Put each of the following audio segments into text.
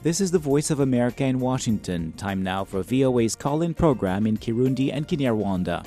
This is the Voice of America in Washington. Time now for VOA's call in program in Kirundi and Kinyarwanda.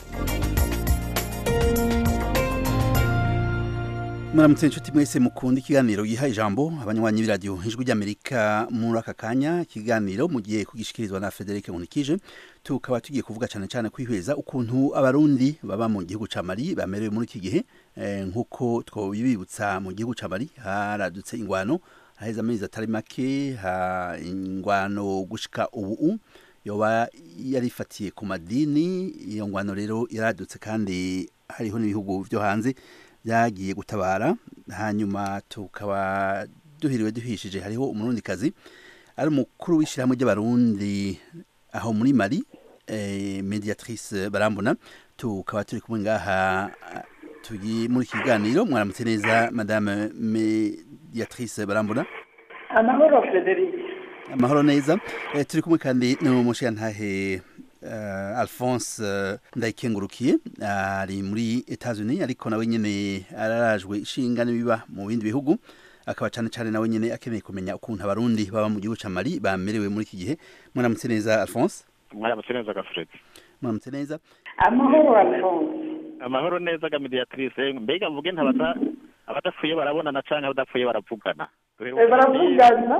muramutse inshuti mwese mukunda ikiganiro giha ijambo abanywanyi b'iradiyo ijwi ry'amerika muri aka kanya ikiganiro mugiye kugishikirizwa na frederic nkunikije tukaba tugiye kuvuga cyane cyane kwihweza ukuntu abarundi baba mu gihugu ca mali bamerewe muri iki gihe eh, nk'uko twobibibutsa mu gihugu ca mali haradutse ingwano haheze amezi atari make ha ingwano gushika ubu yoba yarifatiye ku madini iyo ngwano rero yaradutse kandi hariho n'ibihugu vyo hanze byagiye gutabara hanyuma tukaba duhiriwe duhishije hariho umurundikazi ari umukuru w'ishyirahamwe ry'abarundi aho muri mari eh, mediatrice barambona tukaba turi kumwe ngaha turi muri iki kiganiro mwaramutse neza madame mediatrice barambona amahoro frederic amahoro neza eh, turi kumwe kandi n'umushiyantahe uh, alphonse uh, ndayikengurukiye ari muri etats-unis ariko nawe nyene ararajwe ishinga n'ibiba mu bindi bihugu akaba cane cane nawe nyene akeneye kumenya ukuntu abarundi baba mu gihugu ca mali bamerewe muri iki gihe mwaramutse neza alphonse mwaramutse neza gafuredi mwaramutse neza amahoro alphonse amahoro neza ga mediatrice mbega mvuge ntabata abadapfuye barabonana canke abadapfuye baravugana Eh, baravugana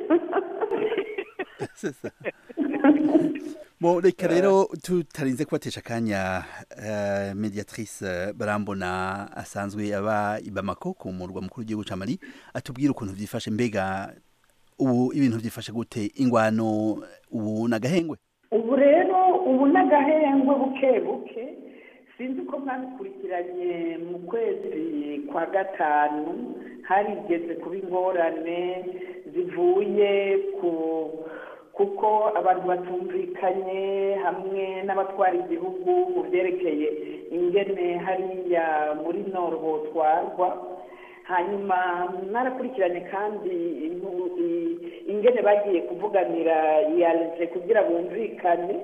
Bo reka rero tutarinze kubatesha akanya uh, mediatrice barambona asanzwe aba i Bamako ku murwa mukuru w'igihugu ca Mali atubwira ukuntu vyifashe mbega ubu ibintu vyifashe gute ingwano ubu nagahengwe ubu rero ubu n'agahengwe buke buke sinzi ko mwabikurikiranye mu kwezi kwa gatanu harigeze kuba ingorane zivuye ku kuko abantu batumvikanye hamwe n'abatwara igihugu mu byerekeye ingene hariya muri noro hotwarwa hanyuma mwarakurikiranye kandi inu- i- ingene bagiye kuvuganira iyalije kugira bumvikane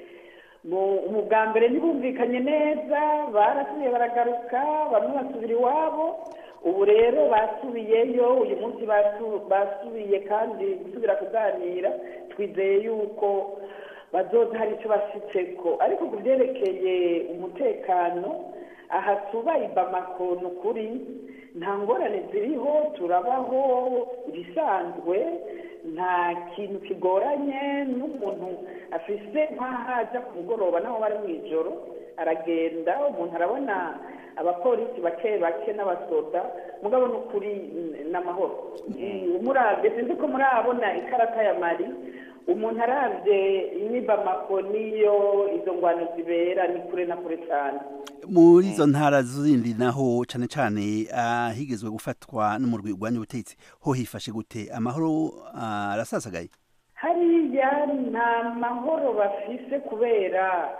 mu mu bwa mbere ntibumvikanye neza barasubiye baragaruka bamwe basubira iwabo ubu rero basubiyeyo uyu munsi basu- basubiye kandi gusubira kuganira twizeye yuko bazoza hari icyo bashyitseko ariko ku byerekeye umutekano aha tuba i bamako ni ukuri nta ngorane ziriho turabaho ibisanzwe nta kintu kigoranye n'umuntu afise nk'aho ajya ku mugoroba naho bari mu ijoro aragenda umuntu arabona abapolisi bake bake n'abasoda mugabo ni ukuri mm, n'amahoro Mm, umurabye sinzi ko murabona ikarata ya mari umuntu arabye inibamako niyo izo ngwano zibera ni kure na kure cyane muri izo ntara zindi naho cane cane ahigezwe gufatwa n'umurwi urwanya ubutegetsi ho hifashe gute amahoro ah, arasasagaye hariya nta mahoro bafise kubera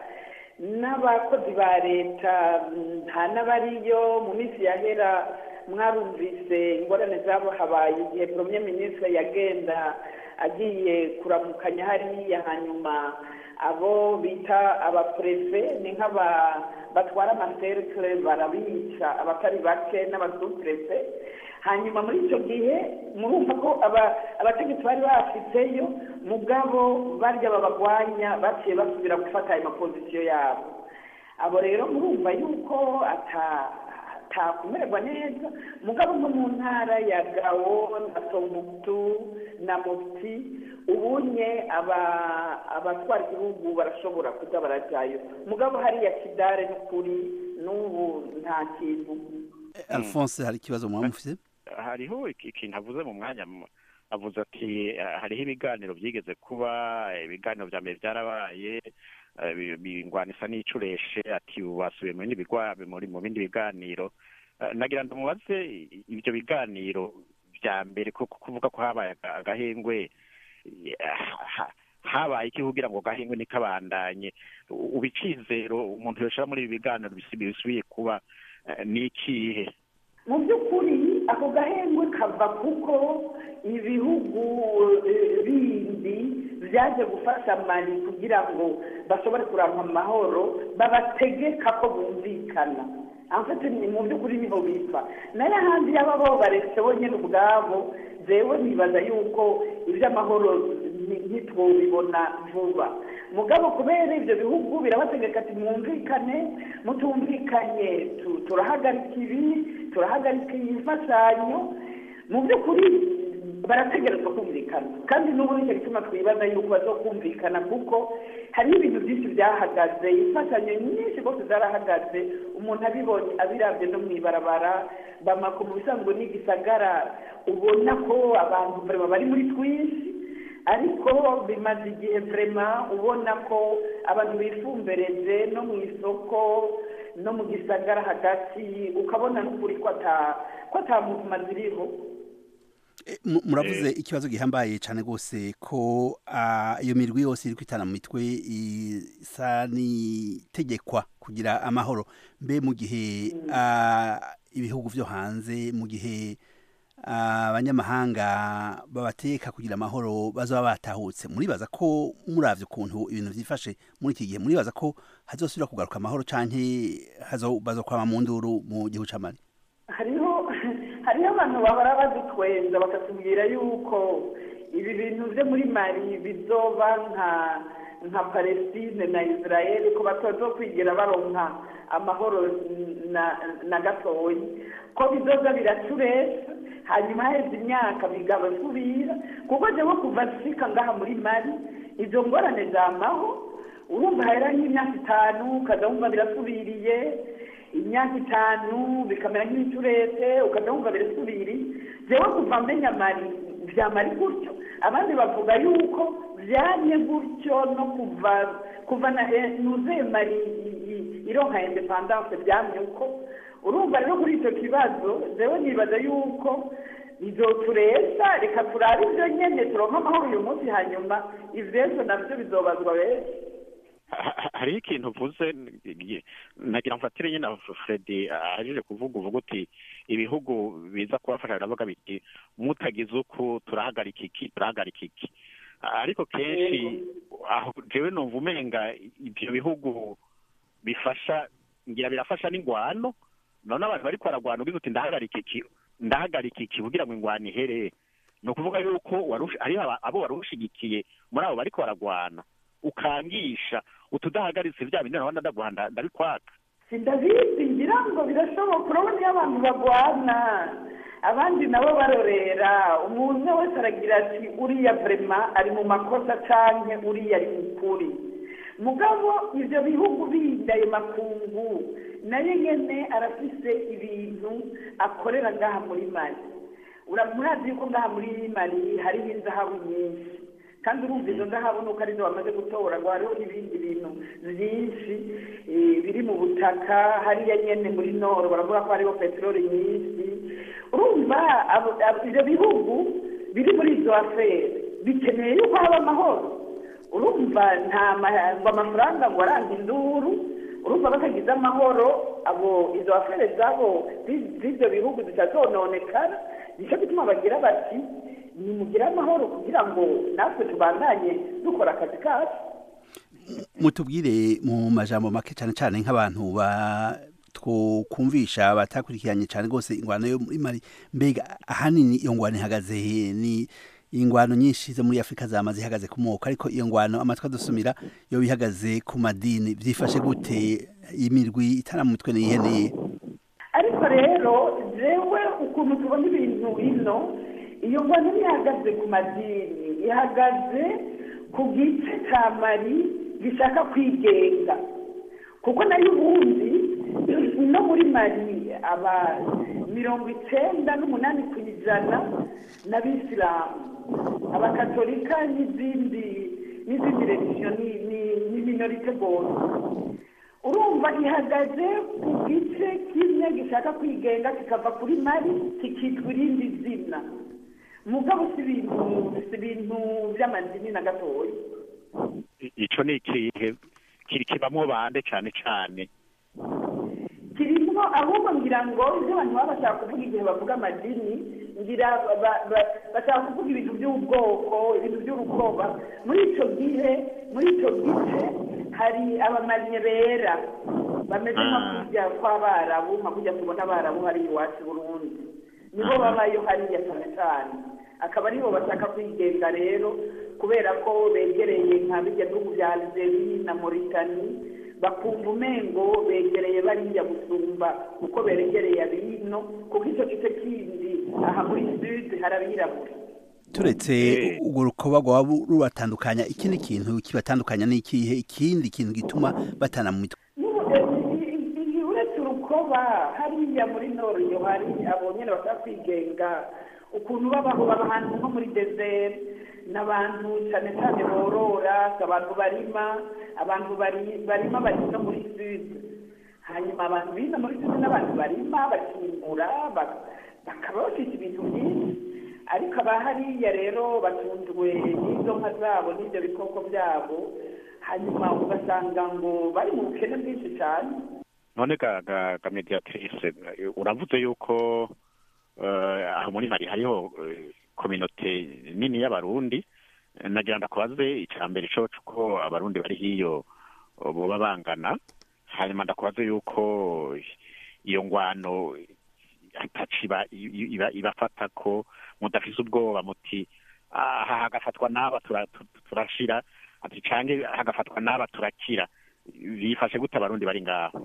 n'abakozi ba leta mm, nta n'abariyo mu minsi yahera mwarumvise ingorane zabo habaye igihe premier ministre yagenda agiye kuramukanya hariya hanyuma abo bita abaprefe ni nk'aba batwara amaserikare barabica abatari bake n'abasuprefe hanyuma muri icyo gihe murumva ko aba- abategetsi bari bafiteyo mugabo barya babagwanya baciye basubira gufata ayo mapozisiyo yabo abo rero murumva yuko ata atakumererwa neza mugabo nko mu ntara ya gawo na tombuktu na mufti ubunye aba- abatwara igihugu barashobora kuza barajyayo mugabo hariya kidare n'ukuri n'ubu nta kintu alphonse hari ikibazo mwaba mufise hariho iki- ikintu avuze mu mwanya mu- avuze ati eh, hariho ibiganiro byigeze kuba eh, ibiganiro vya mbere vyarabaye eh, bi- bingwana isa n'icureshe ati ubu basubiye mu bindi bigwa muri mu bindi biganiro Eh, nagira ndamubaze i- ivyo biganiro vya mbere ko kuvuga ko habaye aga- agahengwe eh, ha- habaye iki kugira ngo gahengwe nikabandanye ubu icizero umuntu yoshira muri ibi biganiro bisi- bisubiye kuba eh, ni ikihe mu by'ukuri ako gahengwe kava kuko ibihugu eh, bindi byaje gufasha mali kugira ngo bashobore kurangwa amahoro babategeka ko bumvikana amfite ni mu by'ukuri niho bipfa nayo ahandi yaba bo baretse bonyine ubwabo jewe nibaza yuko iby'amahoro ni- ntitwobibona vuba mugabo kubera ibyo bihugu birabategeka ati mwumvikane mutumvikanye tu- turahagarika ibi turahagarika iyi mfashanyo mu by'ukuri barategerezwa kumvikana kandi n'ubu nicyo gituma twibaza yuko bazokumvikana kuko hariho ibintu byinshi byahagaze imfashanyo nyinshi rwose zarahagaze umuntu abibonye abirabye no mu ibarabara bamako mu bisanzwe n'igisagara ubona ko abantu vrema bari muri twinshi ariko bimaze igihe vrema ubona ko abantu bifumbereje no mu isoko no mu gisagara hagati ukabona n'ukuri ko ata ko ata muntu maziriho Eh, mu- muravuze ikibazo gihambaye cyane rwose ko ah, iyo mirwi yose iri kwitana mu mitwe isa n'itegekwa kugira amahoro mbe mu gihe ah, ibihugu byo hanze mu gihe ah, abanyamahanga babateka kugira amahoro bazaba batahutse muribaza ko muravye ukuntu ibintu vyifashe muri iki gihe muribaza ko hazosubira kugaruka amahoro canke hazo- bazokwama mu nduru mu gihugu ca Mali hariho hariho abantu bahora badutwenza bakatubwira yuko ibi bintu byo muri mari bizoba nka nka palestine na israel ko batazokwigira baronka amahoro na na gatoyi ko bizoza biraturesa hanyuma haheze imyaka bigabasubira kuko jewe kuva nshika ngaha muri mari izo ngorane zamaho urumva hahera nk'imyaka itanu ukaza wumva birasubiriye imyaka itanu bikamera nk'ibiturete ukajya wumva birasubiri jewe kuva menya mari vyamari gutyo abandi bavuga yuko vyamye gutyo no kuva kuva na eh, nuzuye mari i- i- ironka independance vyamye uko urumva rero kuri icyo kibazo jewe nibaza yuko bizoturesa reka turabe ivyo nyene turonka amahoro uyu munsi hanyuma ivyejo navyo bizobazwa benshi Ha- ha- hariho ikintu uvuze nagira mfatire nyine fredi ahejeje kuvuga uvuga uti ibihugu biza kubafasha biravuga biti mutagize uku turahagarika iki turahagarika iki ariko kenshi aho jewe numva umenga ibyo bihugu bifasha ngira birafasha n'ingwano none abantu bariko baragwana ugize uti ndahagarika iki ndahagarika iki kugira ngo ingwano ihere ni ukuvuga yuko warush- hariho aba- abo wari ushigikiye muri abo bariko baragwana ukangisha utudahagaritse vya bindi nabona ndaguhanda ndabikwaka sindabizi ngira ngo birashoboka urabona iyo abantu bagwana abandi nabo barorera umuntu wese aragira ati uriya vrema ari mu makosa canke uriya ari mu kuri mugabo ivyo bihugu bindi ayo makungu nayo nyene arafise ibintu akorera ngaha muri mali Ura- murazi yuko ngaha muri mali hariho inzahabu nyinshi kandi urumva izo ndahabona nuko arizo bamaze gutora ngo hariho ibindi bintu byinshi eh, biri mu butaka hariya nyene muri noro baravuga ko hariho peteroli nyinshi urumva abo- abo- ivyo bihugu biri muri izo afere bikeneye yuko haba amahoro urumva nta ma- ngo amafaranga ngo aranga induru urumva batagize amahoro abo izo afere zabo zi- z'ivyo bihugu zitazononekara nicyo gituma bagira bati nimugire amahoro kugira ngo natwe tubandanye dukora akazi kacu mutubwire mu majambo make cyane cyane nk'abantu ba twokumvisha batakurikiranye cyane rwose ingwano yo muri mari mbega ahanini iyo ngwano ihagaze he? ni ingwano nyinshi zo muri afurika zamaze ihagaze ku moko ariko iyo ngwano amatwi adusumira yo bihagaze ku madini byifashe gute imirwi itara mu mitwe niyiheneye ariko rero jewe ukuntu tubona ibintu ino iyo ngwano ntihagaze ku madini ihagaze ku gice cya mari gishaka kwigenga kuko nayo ubundi no muri mari aba mirongo icenda n'umunani ku ijana n'abisilamu abakatolika n'izindi n'izindi religiyo ni ni- ni minorite bose urumva ihagaze ku gice kimwe gishaka kwigenga kikava kuri mari kikitwa irindi zina mugabo si ibintu si ibintu by'amadini na gatoya I- ico ni ikihe kiri kibamwo bande cane cane kirimo no ahubwo ngira ngo ibyo abantu baba bashaka kuvuga igihe bavuga amadini ngira ba- ba- bashaka kuvuga ibintu by'ubwoko ibintu by'urukoba muri icyo gihe muri icyo gice hari abamanye bera bameze nko Ah. kujya kw'abarabu nka kujya tubona abarabu hari iwacu i burundi nibo babayo hariya cyane cyane akaba aribo bashaka kwigenga rero kubera ko begereye nka bijya bihugu bya algeria na mauritanie bakumva umengo begereye bariya gusumba kuko beregereye abino kuko icyo gice kindi aha muri sud hari abirabura turetse Eh. urwo rukoba rwaba rubatandukanya ikindi kintu kibatandukanya ni ikihe ikindi kintu gituma batana mu mitwe N'ubu, eh, i- i- i- uretse urukoba hariya muri noriyo hari abo nyine bashaka kwigenga ukuntu babaho baba ahantu nko muri desert n'abantu cyane cyane borora abantu barima abantu bari- barima bari no muri sud hanyuma abantu biza muri sud n'abantu barima bakimbura ba- bakaba bafite ibintu byinshi ariko aba hariya rero batunzwe n'izo nka zabo n'ibyo bikoko byabo hanyuma ugasanga ngo bari mu bukene bwinshi cyane none ga ga ga mediatrice eh, uravuze yuko eh, aho muri mari hariho eh, kominote nini y'abarundi Eh, nagira ndakubaze icya mbere co ko abarundi bari hiyo eh, boba bangana hanyuma ndakubaze yuko iyo ngwano ataciba iba ibafata ko mudafise ubwoba muti aha hagafatwa n'aba tura- tu- turashira ati canke hagafatwa n'aba turakira bifashe gute abarundi bari ngaho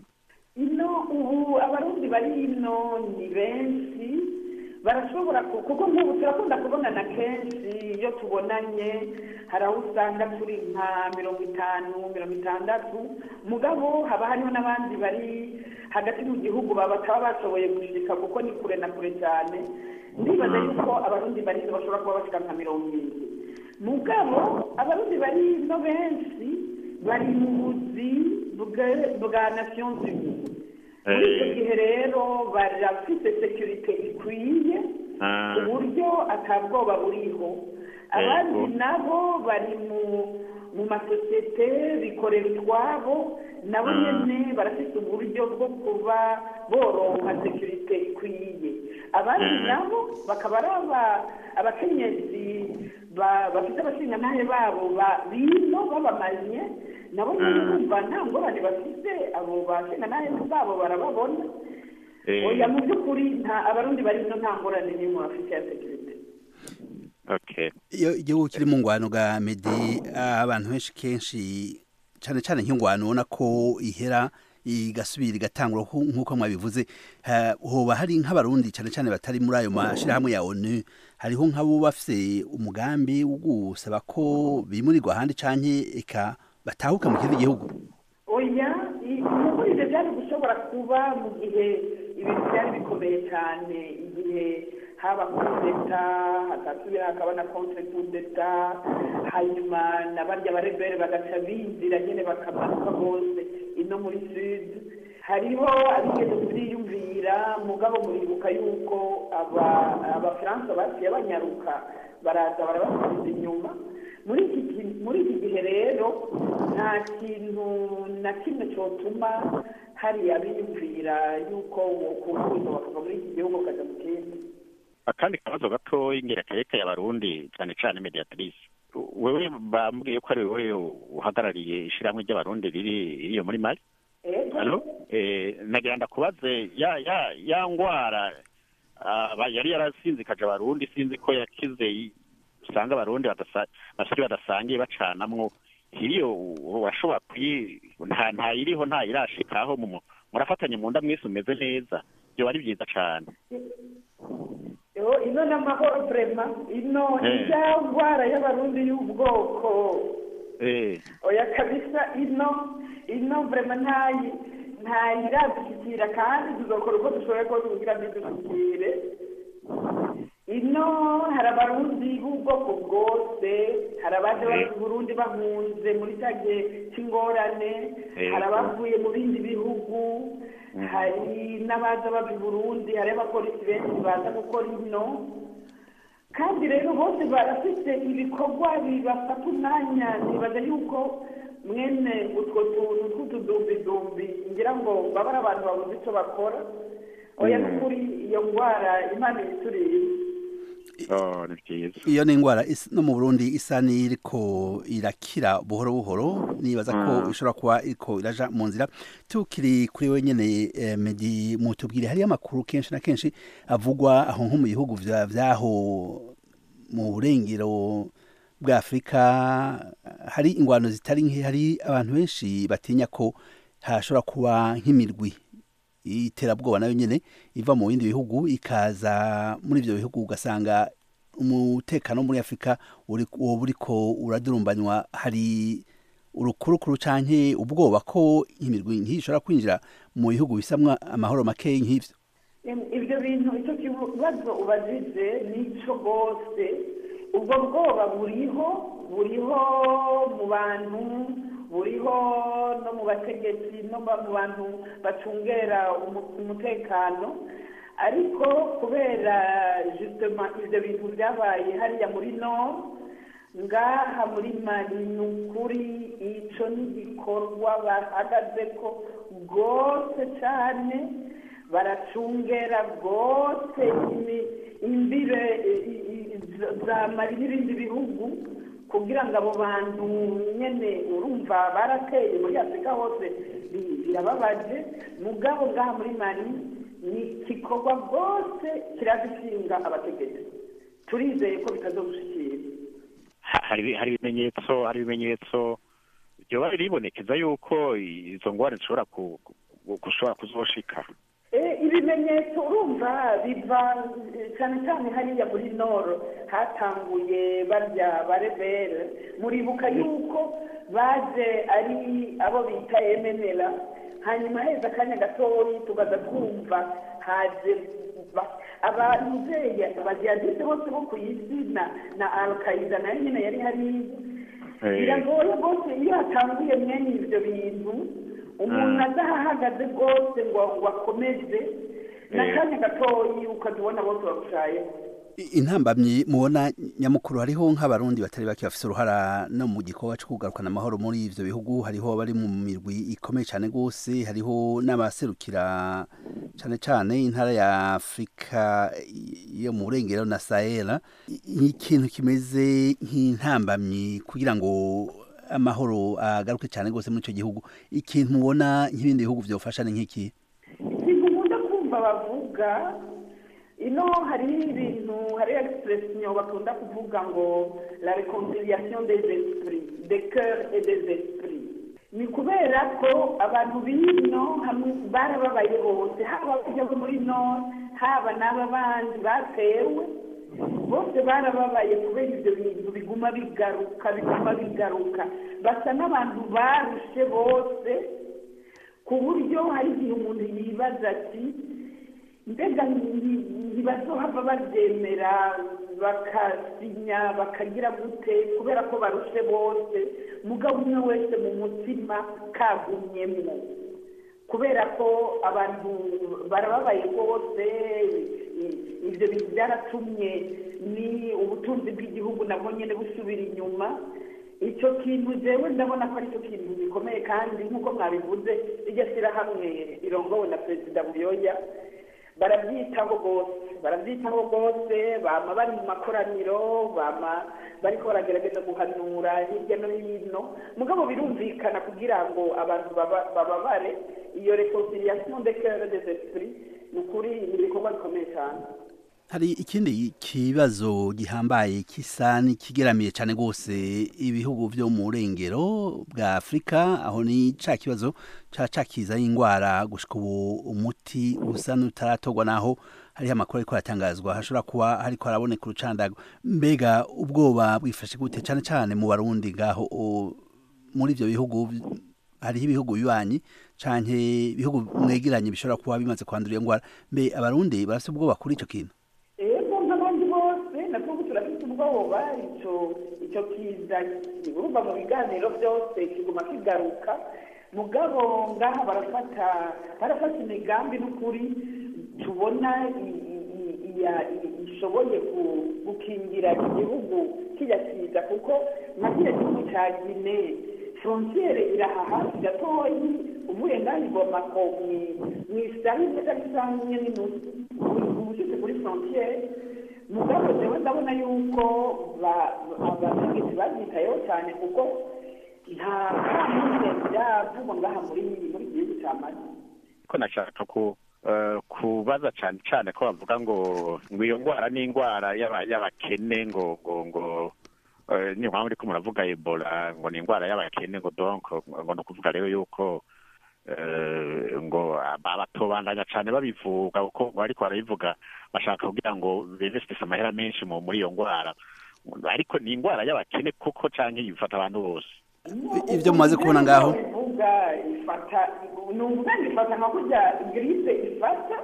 ino ubu abarundi bari ino ni benshi barashobora ku- kuko nk'ubu turakunda kubonana kenshi iyo tubonanye hari aho usanga turi nka mirongo itanu mirongo itandatu mugabo haba hariho n'abandi bari hagati mu gihugu baba bataba bashoboye gushika kuko ni kure na kure cyane ndibaza yuko abarundi bari ino bashobora kuba bashika nka mirongo irindwi mugabo abarundi bari ino benshi bari mu buzi bwa- bwa nations unies muri icyo Eh. gihe rero barafite sekirite ikwiye Ah. ku buryo atabwoba buriho abandi nabo bari mu mu masosiyete bikorera utwabo nabo Ah. nyene barafite uburyo bwo kuba boronka sekirite ikwiye abandi Mm. nabo bakaba ari aba- abakenyezi ba- bafite abashingantahe babo ba- bino babamanye nabo nyene Mm. bumva nta ngorane bafite abo bashingantahe babo barababona Eh. oya mu by'ukuri nta abarundi bari ino nta ngorane n'imwe bafite ya sekirite okay iyo igihugu kiri mu ngwano ga medi abantu benshi kenshi cyane cyane nk'ingwano ubona ko ihera igasubira igatangura nku- nk'uko mwabivuze ha- hoba hari nk'abarundi cyane cyane batari muri ayo mashyirahamwe ya onu hariho nk'abo bafise umugambi wo gusaba ko bimurirwa ahandi canke eka batahuka mu kindi gihugu oya i- nuko ibyo byari gushobora kuba mu gihe ibintu byari bikomeye cyane igihe haba kudeta hakasubira hakaba na contre kudeta hanyuma na barya barebere bagaca binjira nyine bakamanuka bose ino muri sud hariho abigeze kubyiyumvira mugabo muribuka yuko aba- abafaransa baciye banyaruka baraza barabasubiza inyuma muri iki gi- muri iki gihe rero nta kintu na kimwe cyotuma hari abiyumvira yuko wokunguza bakava muri iki gihugu ukajya mu kindi akandi kabazo gatoya ingerakareka y'abarundi cyane cyane mediatrice wewe bambwiye ko ari wowe uhagarariye ishyirahamwe ry'abarundi riri iriyo muri mali Ego. halo eh, nagira ndakubaze ya ya ya ngwara ah, ba- yari yarasinzikaje abarundi sinzi ko yakize i- usanga abarundi badasa- basari badasangiye bacanamwo iriyo urashobora kuyi nta nta iriho nta irashikaho mu murafatanye mu nda mwese umeze neza byo ari byiza cyane Yo, ino n'amahoro vrema ino Eh. ijya ndwara y'abarundi y'ubwoko eh oya kabisa ino ino vrema ntayi ntayiradushyikira kandi tuzokora uko dushoboye kose kugira ngo idushyikire ino hari abarundi b'ubwoko bwose hari abaje bava i burundi bahunze muri cya gihe cy'ingorane Eh. hari abavuye mu bindi bihugu hari n'abaza bava i burundi hari abapolisi benshi baza gukora ino kandi rero bose barafite ibikorwa bibafata umwanya nibaza yuko mwene utwo tuntu tw'utudumbidumbi ngira ngo baba ari abantu babuze icyo bakora oya n'ukuri iyo ndwara imana ibituriye oh ni byiza iyo ni indwara is- no mu burundi isa n'iriko irakira buhoro buhoro nibaza ko Mm. ishobora kuba iriko iraja mu nzira tukiri kuri we nyene eh, medi mutubwire hariyo amakuru kenshi na kenshi avugwa aho nko mu bihugu vya- vyaho mu burengero bwa afurika hari ingwano zitari nke hari abantu benshi batinya ko hashobora kuba nk'imirwi iterabwoba nayo nyene iva mu bindi bihugu ikaza muri ivyo bihugu ugasanga umutekano muri afurika uri- woba uriko uradurumbanywa hari urukurukuru canke ubwoba ko imirwi nk'iyi ishobora kwinjira mu bihugu bisamwa amahoro makeyi nk'ivyo Em- ibyo bintu icyo kibazo ubajije nicyo rwose ubwo bwoba buriho buriho mu bantu buriho no mu bategetsi no ba- mu bantu bacungera umu- umutekano ariko kubera justement ibyo bintu byabaye hariya muri nord ngaha muri mari ni ukuri icyo ni igikorwa bahagaze ko rwose cyane baracungera rwose imi- imbibe i- i- i- za mari n'ibindi bihugu kugira ngo abo bantu nyine urumva barateye muri afurika hose bi- birababaje mugabo ngaha muri mari ni igikorwa rwose kiradushinga abategetsi turizeye ko bitazogushikira Ha- hari hari ibimenyetso hari ibimenyetso byoba biribonekeza yuko izo ngwara zishobora ku- ku- gushobora kuzoshika Eh, ibimenyetso urumva biva eh, cyane cyane hariya muri noro hatanguye barya barebere muribuka yuko baje ari abo bita emenera hanyuma heza akanya gatoyi tugaza twumva haje ba- abazeye abajihadiste bose bo ku isi na na alkaida nayo nyine yari hariya Eh. biragoye rwose iyo hatanguye mwene ibyo bintu umuntu Mm. adahahagaze rwose ngo ngo akomeze Eh. n'akanya gatoyi ukazibona bose bagushayeho I- intambamyi mubona nyamukuru hariho nk'abarundi batari bake bafise uruhara no mu gikorwa co kugarukana amahoro muri ivyo bihugu hariho abari mu mirwi ikomeye cane gose hariho n'abaserukira cane cane intara ya afurika yo mu burengero na sahela I- ikintu kimeze nk'intambamyi kugira ngo amahoro agaruke cane gose muri ico gihugu ikintu mubona nk'ibindi bihugu vyofasha ni nk'iki ikintu nkunda kumva bavuga ino hari ibintu hari expression bakunda kuvuga ngo la reconciliation des esprits des cœurs et des esprits ni kubera ko abantu b'ino hamwe barababaye bose haba abajya bo muri nord haba n'aba bandi batewe bose barababaye kubera ibyo bintu biguma bigaruka biguma bigaruka basa n'abantu barushe bose ku buryo hari igihe umuntu yibaza ati mbega nti- ntibazohava babyemera bakasinya bakagira gute kubera ko barushe bose mugabo umwe wese mu mutima kagumyemwo kubera ko abantu barababaye rwose i- ibyo bintu byaratumye ni ubutunzi bw'igihugu nabwo nyine busubira inyuma icyo kintu jewe ndabona ko aricyo kintu gikomeye kandi nk'uko mwabivuze iryo shyirahamwe rirongowe na perezida buyoya barabyitaho rwose barabyitaho rwose bama bari mu makoraniro bama bariko baragerageza guhanura hirya no hino mugabo birumvikana kugira ngo abantu baba- bababare iyo reconciliation de cœur des esprits ni ukuri ni ibikorwa bikomeye cyane hari ikindi kibazo gihambaye kisa n'ikigeramiye cyane rwose ibihugu byo mu burengero bwa afurika aho ni ca kibazo ca cakiza y'indwara gushika ubu umuti usa n'utaratorwa naho hariho amakuru ariko aratangazwa hashobora kuba hariko haraboneka urucandago mbega ubwoba bwifashe gute cyane cyane mu barundi ngaho o- muri ivyo bihugu hariho ibihugu bibanyi canke ibihugu mwegeranye bishobora kuba bimaze kwandura iyo ndwara mbe abarundi barafite ubwoba kuri ico kintu ego nk'abandi bose natwo turafite ubwoba icyo icyo kiza urumva mu biganiro byose kiguma kigaruka mugabo ngaha barafata barafata imigambi n'ukuri tubona i- i- i- iya- i- ishoboye ku- gukingira igihugu kijya kiza kuko nka kiriya gihugu cya gine frontiere iraha hafi gatoyi uvuye ngaho igomako mu isari neza bisanzwe n'inusu ubushitse kuri frontiere mugabo jewe ndabona yuko abategetsi babyitayeho cyane kuko nta kamuze byavugwa ngaha muri muri gihugu cya mali ko nashaka ku kubaza cyane cyane ko bavuga ngo ngo iyo ndwara ni indwara y'abakene ngo ngo ngo ni mpamvu uriko muravuga ebola ngo ni indwara y'abakene ngo donc ngo ni ukuvuga rero yuko ngo batobandanya cyane babivuga kuko bariko barabivuga bashaka kugira ngo bevesitise amahera menshi muri iyo ndwara ariko ni indwara y'abakene koko cyangwa ifata abantu bose ibyo mumaze kubona ngaho ivuga ifata ni umwanya ifata nka kurya giripe ifata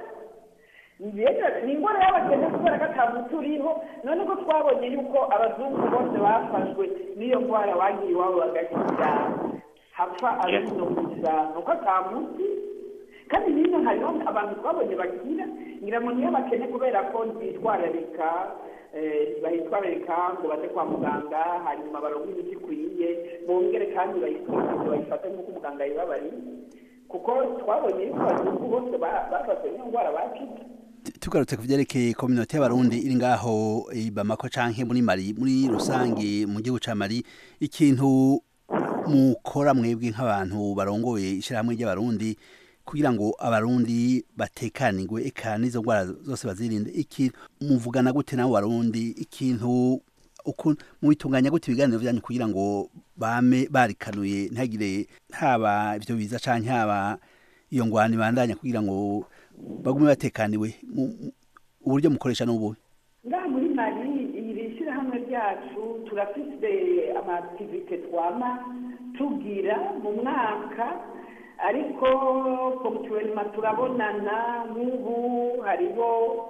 ni indwara y'abakene kubera ko ata muti uriho none ko twabonye yuko abazungu bose bafashwe n'iyo ndwara bagiye iwabo bagakira hapfa abino gusa nuko ata muti kandi hino hariho abantu twabonye bakira ngira ngo niyo bakene kubera ko ntitwararika bahitwararika ngo baze kwa muganga hanyuma baronke imiti ikwiye bongere kandi bayifate nk'uko umuganga yibabariye kuko twabonye yuko abazungu bose bafashwe n'iyo ndwara bakize tugarutse ku byerekeye kominote y'abarundi iri ngaho bamako canke muri mari muri rusange mu gihugu ca mari ikintu mukora mwebwe nk'abantu barongoye ishyirahamwe ry'abarundi kugira ngo abarundi batekanirwe eka n'izo ndwara zose bazirinde iki muvugana gute nabo barundi ikintu mubitunganya gute ibiganiro byanyu kugira ngo bame barikanuye ntihagire haba ibyo biza canke haba iyo ngwano ibandanya kugira ngo bagume batekaniwe uburyo mukoresha n'ubuhe ngaha muri mari iri shyirahamwe ryacu turafite amativite twama tugira mu mwaka ariko pomutuwelima turabonana nk'ubu hariho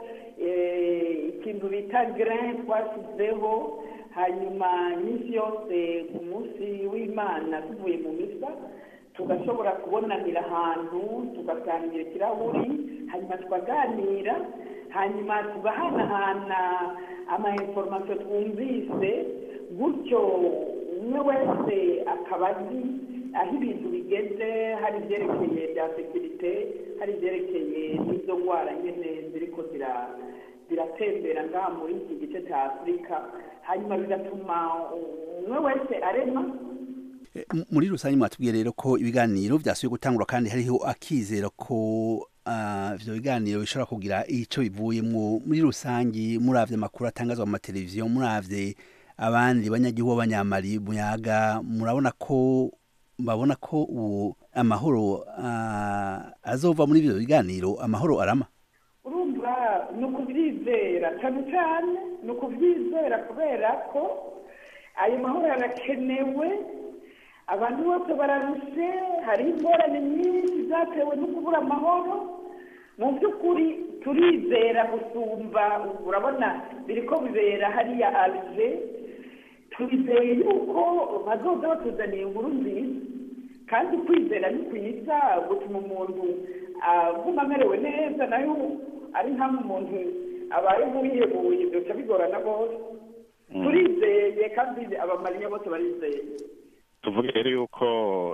ikintu bita gerin twashyizeho hanyuma iminsi yose ku munsi w'imana tuvuye mu misa tugashobora kubonanira ahantu tugasangira ikirahuri hanyuma tukaganira hanyuma tugahanahana amainforomasiyo twumvise gutyo umwe wese akaba azi aho ibintu bigeze hari ibyerekeye bya sekirite hari ibyerekeye n'izo ndwara nyine ziriko ziratembera ngaha muri iki gice cya afurika hanyuma bigatuma umwe wese arema muri rusange mwatubwiye rero ko ibiganiro byasubiye gutangura kandi hariho akizero ko ibyo biganiro bishobora kugira icyo bivuyemo muri rusange muravye amakuru atangazwa mu mateleviziyo muravye abandi banyagihugu b'abanyamari muyaga murabona ko babona ko ubu amahoro azova muri ibyo biganiro amahoro arama urumva ni ukubyizera cyane cyane ni ukubyizera kubera ko ayo mahoro arakenewe abantu bose bararushe hari ingorane nyinshi zatewe no kubura amahoro mu by'ukuri turizera gusumba urabona biri ko bibera hariya arize turizeye yuko bazoza batuzaniye inkuru nziza kandi kwizera ni kwiza gutuma umuntu aguma amerewe neza nayo ari nka umuntu abaye nk'uyihebuye byoca bigorana bose turizeye kandi abamariya bose barizeye tuvuge rero yuko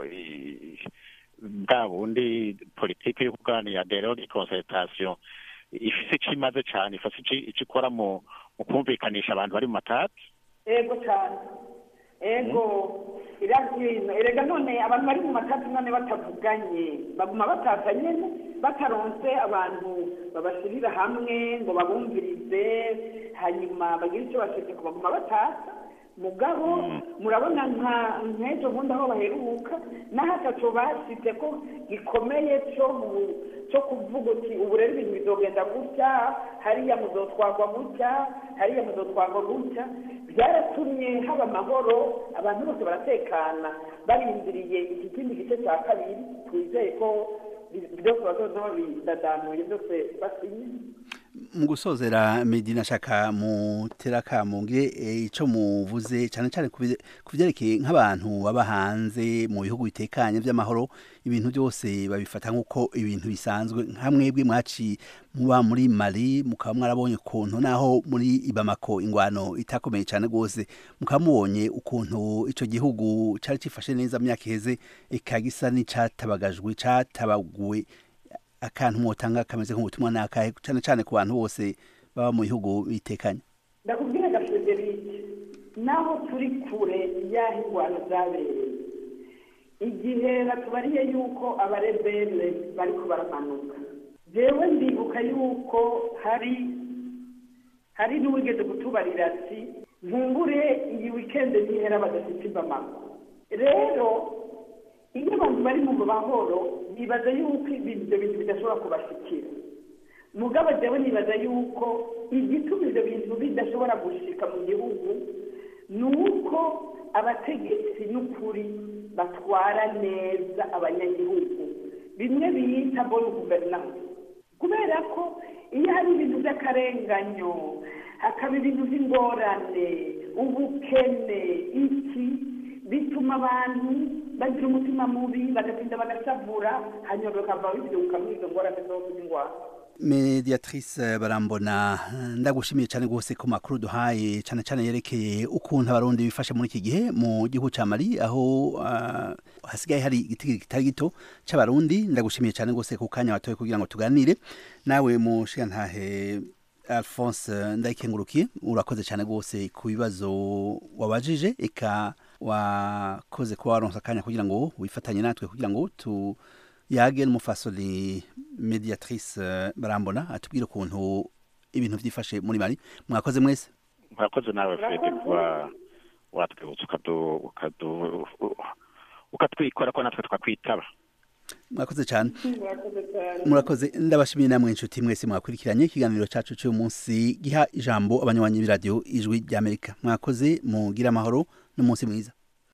bwa bundi politiki yo kuganira dero di concertation ifise ico imaze cane ifise ico ikora mu kumvikanisha abantu bari mu matati ego cyane ego irabyino erega none abantu bari mu matati none batavuganye baguma batata nyene bataronse abantu babashirira hamwe ngo babumvirize hanyuma bagire icyo bashaka baguma batata mugabo murabona nka nk'ejo bundi aho baheruka n'aho ataco bashyize ko gikomeye cyo cyo kuvuga uti ubu rero ibintu bizogenda gutya hariya muzotwagwa gutya hariya muzotwagwa gutya byaratumye haba amahoro abantu bose baratekana barindiriye iki kindi gice cya kabiri twizeye ko byose bazoza babidadanuye byose basinye mu gusozera medina shaka mutera kamungire ico muvuze cyane cyane ku byerekeye nk'abantu baba hanze mu bihugu bitekanye by'amahoro ibintu byose babifata nk'uko ibintu bisanzwe nka mwebwe mwaci muba muri mali mukaba mwarabonye ukuntu naho muri ibamako ingwano itakomeye cyane rwose mukaba mubonye ukuntu ico gihugu cari cifashe neza myaka iheze ikagisa n'icatabagajwe catabaguwe akantu mwotanga kameze nk'ubutumwa nakahe cyane cyane ku bantu bose baba mu bihugu bitekanye ndakubwira ga federike naho turi kure y'aho ingwano zabereye igihe batubariye yuko abarebere bariko baramanuka jewe ndibuka yuko hari hari n'uwigeze kutubarira ati nkumbure iyi wikende nihera badafite ibamako rero iyo abantu bari mu mahoro bibaza yuko ibyo bintu bidashobora kubashikira mugabo jewe nibaza yuko igituma ibyo bintu bidashobora gushika mu gihugu ni uko abategetsi n'ukuri batwara neza abanyagihugu bimwe biyita boni guverinance kubera ko iyo hari ibintu by'akarenganyo hakaba ibintu by'ingorane ubukene iki bituma abantu bagira umutima mubi bagatinda bagashavura hanyuma bakava bibyuka muri izo ngorane zose z'ingwara mediatrice barambona ndagushimiye cyane rwose ku makuru duhaye cyane cyane yerekeye ukuntu abarundi bifashe muri iki gihe mu gihugu cya mali aho uh, hasigaye hari igiti kitari gito cy'abarundi ndagushimiye cyane rwose ku kanya watoye kugira ngo tuganire nawe mushigantahe alphonse ndayikengurukiye urakoze cyane rwose ku bibazo wabajije eka wakoze kuba waronsa akanya kugira ngo wifatanye natwe kugira ngo tu yage n'umufasoni mediatrice barambona atubwire ukuntu ibintu byifashe muri mari mwakoze mwese mwakoze nawe fede kuba watwibutsa ukatwikora ko natwe twakwitaba mwakoze cyane murakoze ndabashimiye namwe inshuti mwese mwakurikiranye ikiganiro cyacu cy'uyu munsi giha ijambo abanywanyi b'iradiyo ijwi ry'amerika mwakoze mugire amahoro n'umunsi mwiza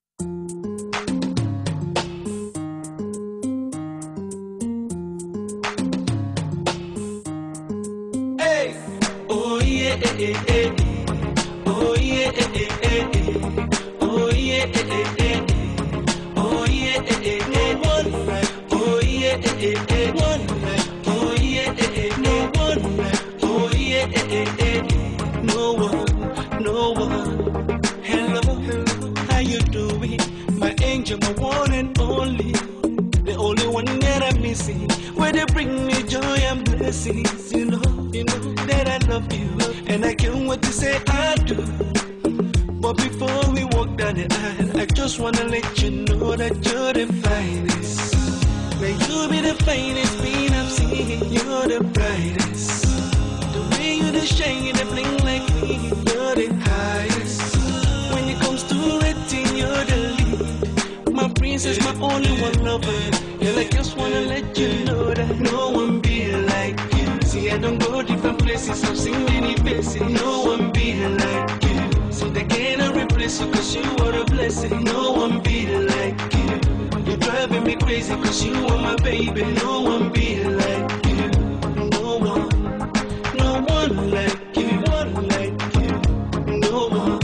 Oh yeah, eh, eh, eh. oh yeah, eh, eh, eh, eh. oh yeah, eh, eh, eh, eh. oh yeah, eh, eh, eh, eh. oh yeah, eh, eh, eh, eh. oh yeah, eh, eh, eh. oh yeah, eh, eh, eh, eh. no one, no one. Hello, hello, how you doing? My angel, my one and only, the only one that I'm missing. Where they bring me joy and blessings, you know, you know that I love you, and I can't wait to say I do. But before we walk down the aisle, I just wanna let you know that you're the finest. May you be the finest being I've seen, you're the brightest. The way you the shine, you the bling like me, you're the highest. When it comes to rating, you're the lead. My princess, my only one lover. Girl, I just wanna let you know that no one be like you. See, I don't go different places, I've seen many faces. No one be like you. See, they cannot replace you, cause you are a blessing. No one be like you. You're driving me crazy, cause you are my baby. No one be like you. No one, no one like you. One like you. No one,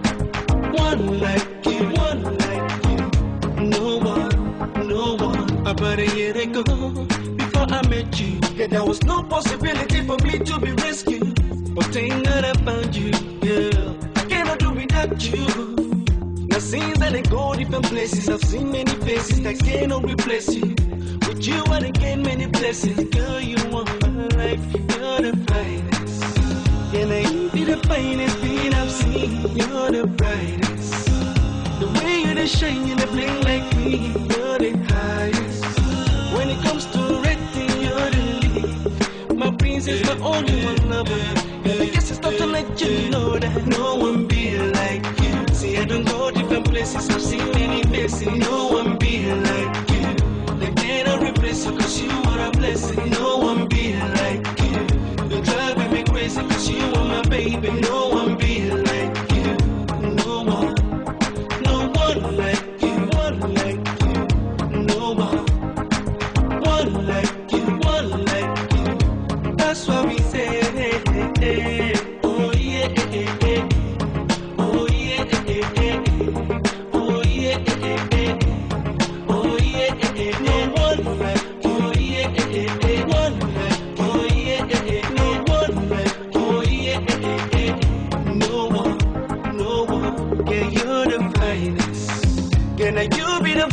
one like you. One like you. No one, no one. About a year ago, before I met you, yeah, there was no possibility for me to be rescued. But thank God I found you, girl. I cannot do without you. Now since I let go different places, I've seen many faces that cannot replace you. With you, I done gain many blessings. Girl, you are my life, you're the finest. And I be the finest thing I've seen, you're the brightest. The way you the shine, you the bling like me, you're the highest. When it comes to rating, you're the lead. My princess, my only one lover. And I guess it's time to let you know that no one be like you. See, I don't go different places, I've seen many faces. No one be like you. They cannot replace you, cause you are a blessing. No one be like you. You're driving me crazy, cause you are my baby. No one be like you. No one, no one like you. One like you. No one, one like you. One like you. That's what we say.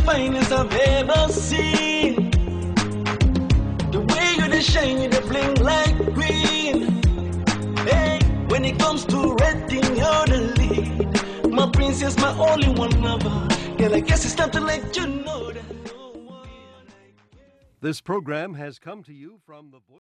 finest I've ever seen. The way you the shine, you the bling like green. Hey, when it comes to red thing, you're the lead. My princess, my only one lover. Girl, I guess it's time to let you know that. no one like This program has come to you from the voice.